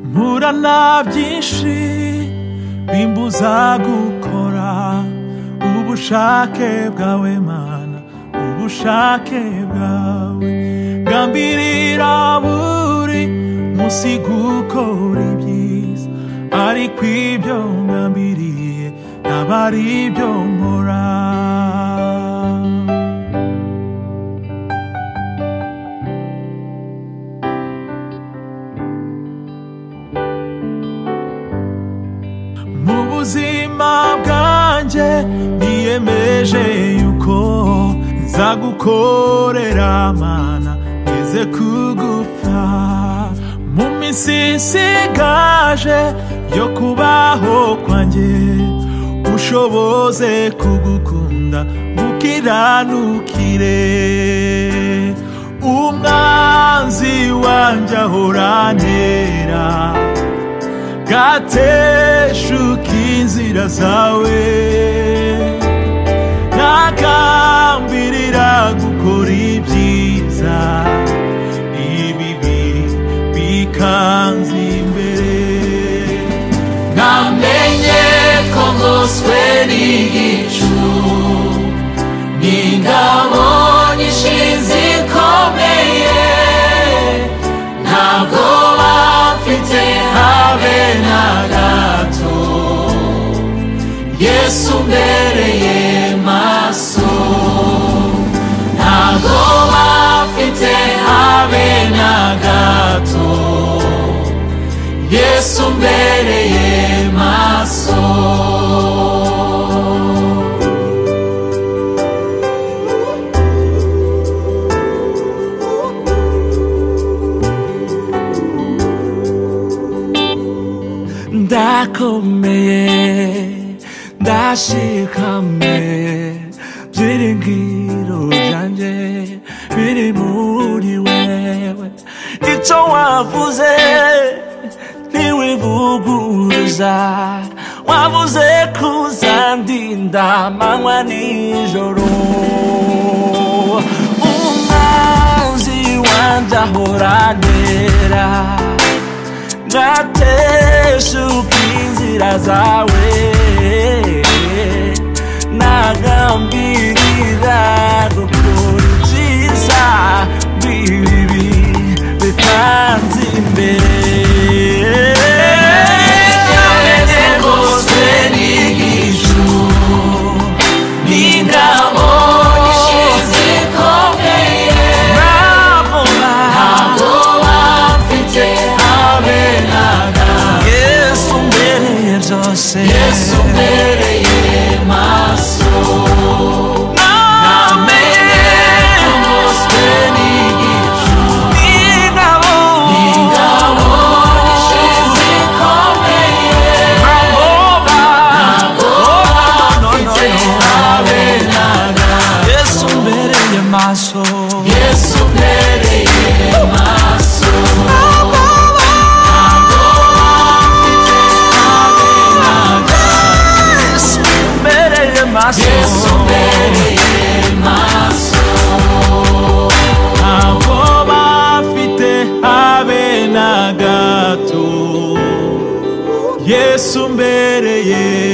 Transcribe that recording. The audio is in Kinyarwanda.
kuvuga na byinshi bimbuza gukora ubushake bwawe mana ubushake bwawe gambirira buri munsi gukora ibyiza ariko ibyo ngambiriye ntabwo ari ibyo nkora mu buzima bwanjye niyemeje yuko nzagukorera mana ngeze kugupfa mu minsi isigaje yo kubaho kwanjye ushoboze kugukunda gukiranukire umwanzi wanjye ahoranera gateshuka inzira zawe nagambirira gukora ibyiza ibibi bikanze imbere namenye ko ngoswe n'igicu n'ingabo nyinshi zikomeye ntabwo bafite habe na gato yesu mbereye maso ntabwo bafite habe na gato yesu mbereye maso ndakomeye ndashikamye byiringiro byanjye biri muri wewe icyo wavuze ntiwivuguruza wavuze kuzandinda amanywa nijoro umwanzi wanjye ahoranera ngateshuka inzira zawe nagambirira gukora ibyiza bibi bitanze imbere Namenye ngoswe n'igicu, n'ingabo nyinshi zikomeye, ntabwo bafite habe na gato. yesu mbereye byose Yesu mbereye maso, namenye ko ngoswe n'igicu, n'ingabo nyinshi zikomeye, bafite habe na gato. yesu mbereye maso Yesu mbereye maso, mbereye maso Yesu mbereye maso. ntabwo bafite habe na gato yesu mbereye